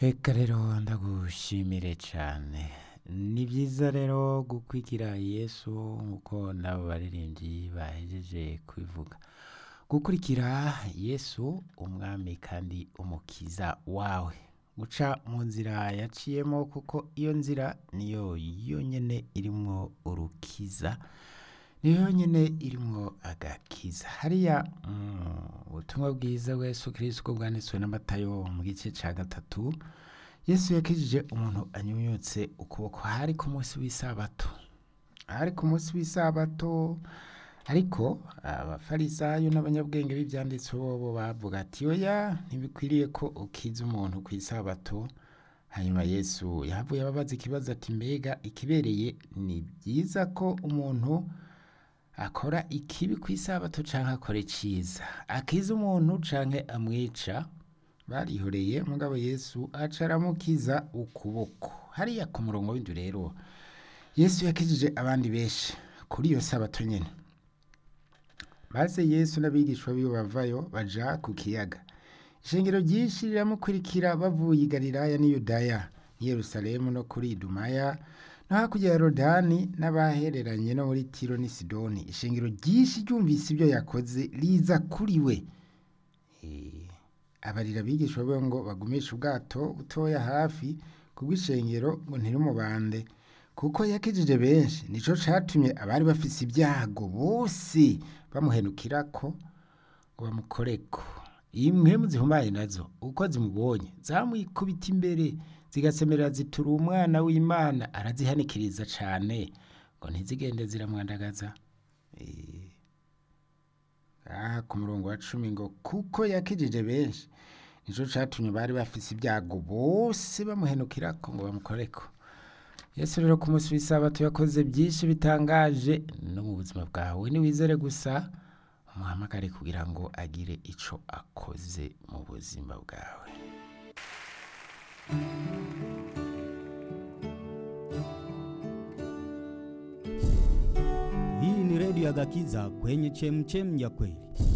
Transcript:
Reka rero ndagushimire cyane ni byiza rero gukwikira Yesu nk'uko n'abo baririmbyi bahejeje kubivuga gukurikira Yesu umwami kandi umukiza wawe guca mu nzira yaciyemo kuko iyo nzira niyo yonyine irimo urukiza niyo yonyine irimo agakiza hariya mu butumwa bwiza bwa Yesu kirisiko bwanditswe na Matayo mu gice cya gatatu Yesu yakijije umuntu anyunyutse ukuboko hari ku munsi w'isabato hari ku munsi w'isabato ariko abafarisayo n'abanyabwenge b'ibyanditse bo bavuga ati oya ntibikwiriye ko ukiza umuntu ku isabato hanyuma yesu yahavuye ababaza ikibazo ati mbega ikibereye ni byiza ko umuntu akora ikibi ku isabato cyangwa akora icyiza akiza umuntu cyangwa amwica barihoreye mugabo yesu aca aramukiza ukuboko hariya ku murongo w'inzu rero yesu yakijije abandi benshi kuri iyo sabato nyine maze yesu n'abigishwa biwe bavayo baja ku kiyaga ishingiro ryinshi riramukurikira bavuye i galilaya n'i yudaya n'i yerusalemu no kuri idumaya no hakurya ya rodani n'abahereranye no muri tiro n'i sidoni ishingiro ryinshi ryumvise ibyo yakoze riza kuri we Eh, abarira abigishwa be ngo bagumishe ubwato butoya hafi kubw'ishengero ngo ntirumubande kuko yakijije benshi nicyo cyatumye abari bafise ibyago bose bamuhenukira ko ngo bamukoreko imwe mu zihumanye nazo uko zimubonye zamwikubita imbere zigasemerera zitura umwana w'imana arazihanikiriza cyane ngo ntizigende ziramwandagaza Eh, aha ku murongo wa cumi ngo kuko yakijije benshi nicyo cyatumye bari bafise ibyago bose bamuhenukira ko ngo bamukoreko yesu rero ku munsi w'isabato yakoze byinshi bitangaje no mu buzima bwawe niwizere gusa umuhamagare kugira ngo agire icyo akoze mu buzima bwawe Hii ni redio ya Gakiza kwenye chemchem ya kweli.